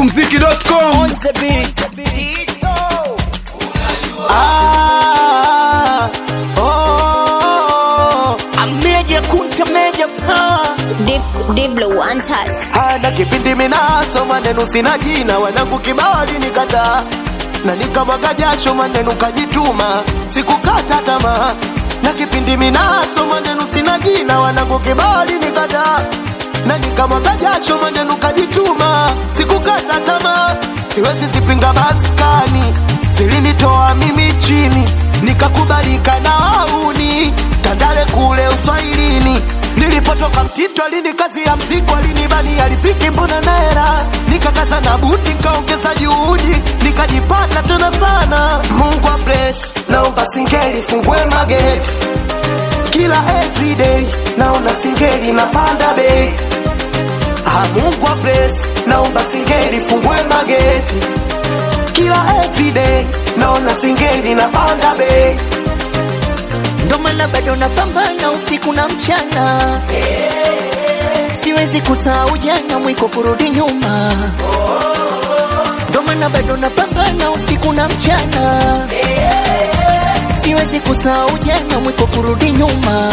smokumziki.com on the beat. Ah, oh, ameja kunta meja pa Deep, deep blue, untouched. hana kipindi minaso maneno sina jina wanangu kibao alinikataa na nikamwaga jasho maneno kajituma sikukata tamaa na kipindi minaso maneno sina jina wanangu kibao alinikataa na nikamwaga jasho maneno kajituma sikukata tamaa siwezi zipinga maskani zilinitoa mimi chini nikakubalika na wauni tandale kule uswahilini nilipotoka mtito alini kazi ya mzigo alinibani aliziki mbona naera nikakaza na buti nikaongeza juhudi nikajipata tena sana mungu wa bless naomba singeli fungue mageti kila everyday naona singeli napanda bei Ah, Mungu wa bless naomba singeli fungue mageti kila everyday naona singeli napanda bei Ndo maana bado napambana usiku na mchana, siwezi kusahau jana, mwiko kurudi nyuma. Ndo maana bado napambana usiku na mchana, siwezi kusahau jana, mwiko kurudi nyuma.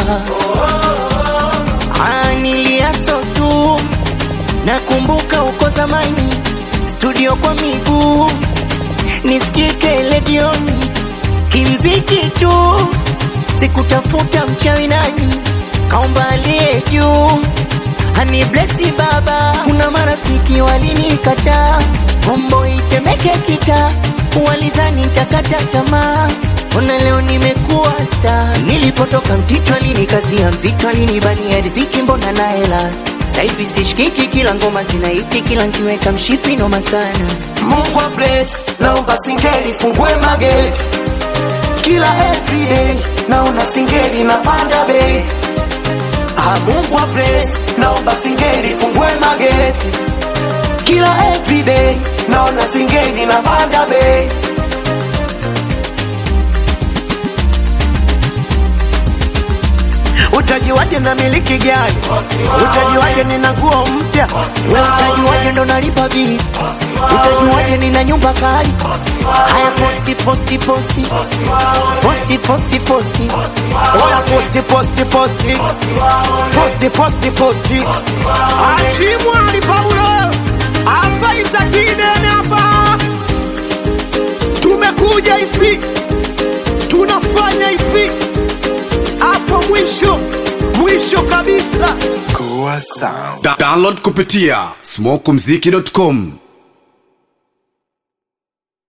Ah, niliaso tu, nakumbuka uko zamani, studio kwa miguu, nisikike redioni kimziki tu, sikutafuta mchawi nani, kaomba aliye juu hani blesi baba. Kuna marafiki walinikataa, bombo itemeke kita, walizani nitakata tamaa. Ona leo nimekuwa sta, nilipotoka mtito alinikazia mzito, alinibania riziki, mbona na hela sasa hivi sishikiki, kila ngoma zinaiti, kila nkiweka mshipi noma sana. Mungu wa bless naomba singeli fungue mageti kila everyday naona singeli napanda bei Ah, Mungu wa bless naomba singeli fungue mageti kila everyday naona singeli napanda bei utajiwaje na miliki gani utajiwaje nina nguo mpya Wewe utajuaje ndo nalipa bili? Utajuaje nina nyumba kali? Haya posti posti posti posti posti posti Oya posti posti posti posti posti posti Achimwali Paulo afaita kidene hapa, tumekuja hivi, tunafanya hivi hapo mwisho mwisho kabisa. Da- download kupitia smokumziki.com